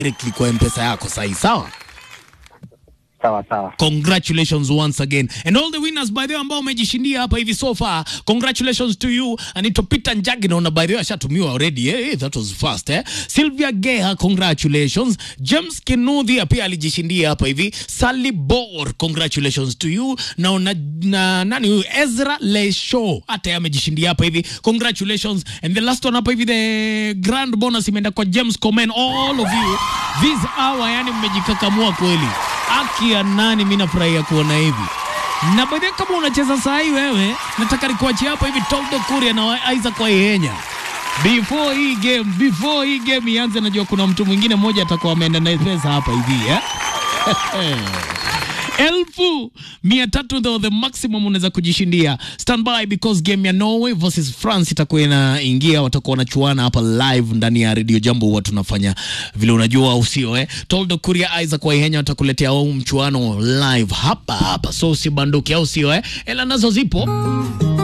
directly kwa mpesa yako sahi sawa Sawa sawa. congratulations once again and all the winners by the way ambao umejishindia hapa hivi so far congratulations to you anaitwa Peter Njagi naona by the way ashatumiwa already eh, eh, that was fast eh Sylvia Geha congratulations James Kinudhi pia alijishindia hapa hivi Sally Bor congratulations to you naona na nani huyu Ezra Lesho hata yeye amejishindia hapa hivi congratulations and the last one hapa hivi the grand bonus imeenda kwa James Komen all of you this hour yani mmejikakamua kweli haki ya nani, mi nafurahia kuona hivi na by the way, kama unacheza saa hii wewe, nataka nikuachie hapa hivi Toldo Kuria na Isaac Waihenya before hii game, before hii game ianze, najua kuna mtu mwingine mmoja atakuwa ameenda na pesa hapa hivi eh? elfu mia tatu ndo the maximum unaweza kujishindia. Stand by because game ya Norway versus France itakuwa inaingia, watakuwa wanachuana hapa live ndani ya Radio Jambo. Huwa tunafanya vile unajua, au sio? Eh, Toldo Kuria, Isaac Waihenya watakuletea huu mchuano live hapa hapa, so usibanduke, au sio? Eh, ela nazo zipo